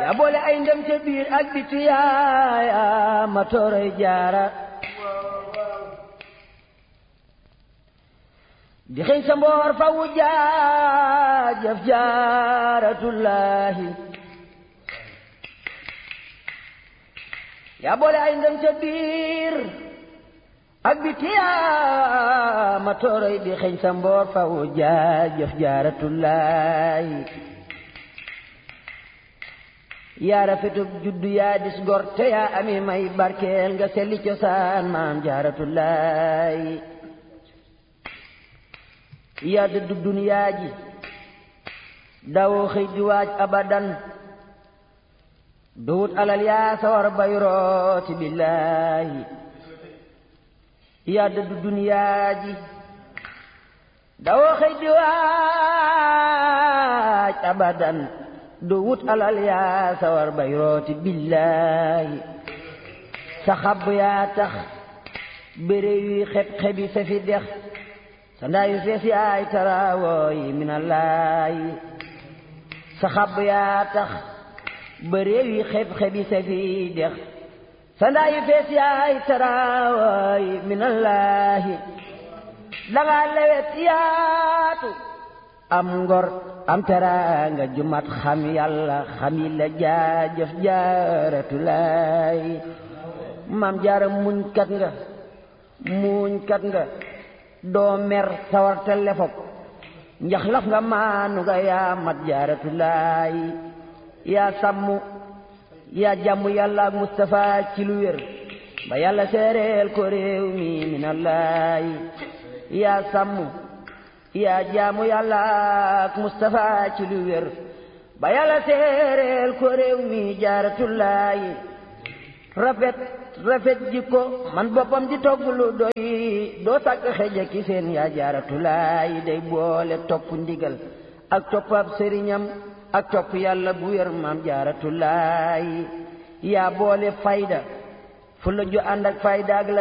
yaa boole ay ndem ca biir ak biti yaaya ma tooroy jaara di xëy sa mboor fa wu jaajëf jaaratullaahi yaa boole ay ndem ca biir ak biti yaa ma tooroy di xëy sa mboor fa wu jaajëf jaaratullaahi yaa rafetub juddu yaa dis gor te yaa ami may barkeel nga selli cosaan maam jaaratullaahi yaa dëddu duniyaa ji dawoo xëy di waaj abadan duwut alal yaa sawar bay rooti billaahi yaa dëddu duniyaa ji dawoo xëy di waaj abadan duwut alal yaa sawar bay rooti billaahi sa xab yaa tax béré yuy xeb xebi sa fi dex sa ndaayu fees yaay taraawooyi minallaahi sa xab yaa tax ba réew yi xeb-xebi sa fi dex sa ndaayu fees yaay taraawooyi minallaahi danga lewet yaatu am ngor am teraanga jumat xam yàlla xam yi la jaajëf jaaratulaahi maam jaara muñ kat nga muñ kat nga doo mer sawarte lefop njaxlaf nga maanu nga yaa mat jaaratulaayi yaa sàmm yaa jàmm yàlla ak Mustafa ci lu wér ba yàlla seereel ko réew mi minallaayi yaa sàmm yaa jàmm yàlla ak Mustafa ci lu wér ba yàlla seereel ko réew mi jaaratulaayi rafet rafet jikko man boppam di togg lu doy doo sàkk xeja ki seen yaa jaaratulaay day boole topp ndigal ak topp ab sëriñam ak topp yàlla bu wér maam jaaratulaay yaa boole fayda fu la ju ànd ak fayda ak la